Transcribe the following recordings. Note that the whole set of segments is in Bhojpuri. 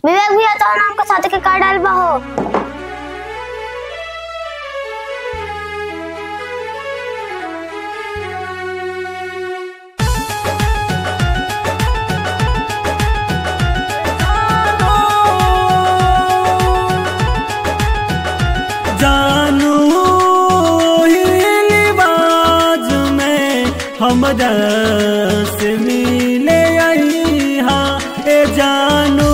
विवेक भैया तो नाम के साथ के का डाल बा हो जानू बाज में हमरा से मिले आई हा ए जानू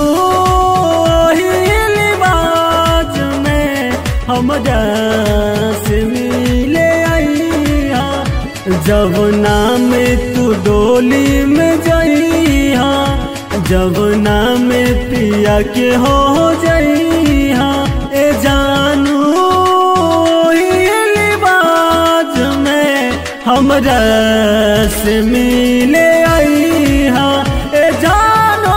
बाज में हमरा से मिले आई हा जब नाम तू डोली में जई हा जब नाम पिया के हो जई हा ए जानू बाज में हमरा से मिले आई हा ए जानो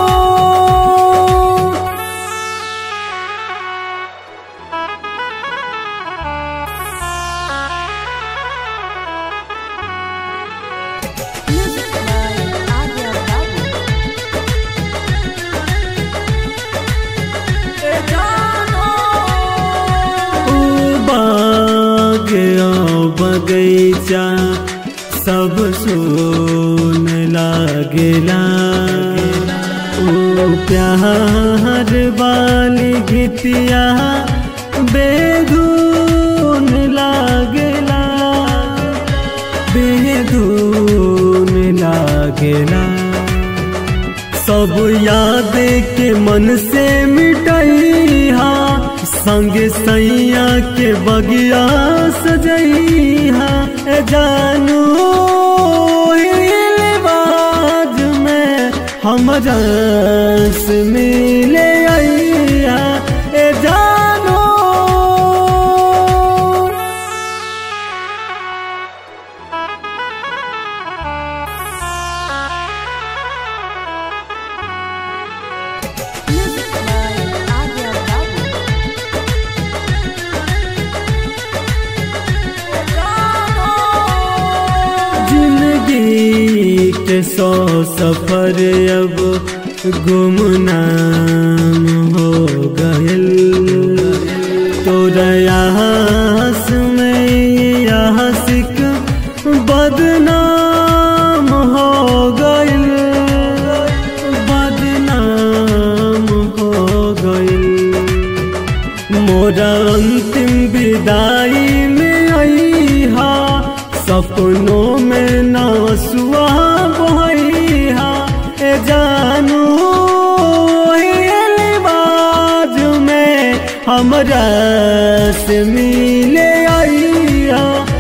ए जानो ऊ बाग ओ बगैचा सब सोन लागेला ओ प्यार वाली गीतिया बेधून लागेला बेधून लागेला सब याद के मन से मिटैहा संग सैया के बगिया सजैहा ए जानू बाज में हमरा से मिले आइहा ए जानू जिंदगी के सौ सफर अब गुमनाम हो गयल तोरा यास में यासिक बदनाम हो गयल बदनाम हो गयल मोरा अंतिम विदाई में आई हा सपनों में नासुआ बहैहा ए जानू बाज में हमरा से मिले आई हा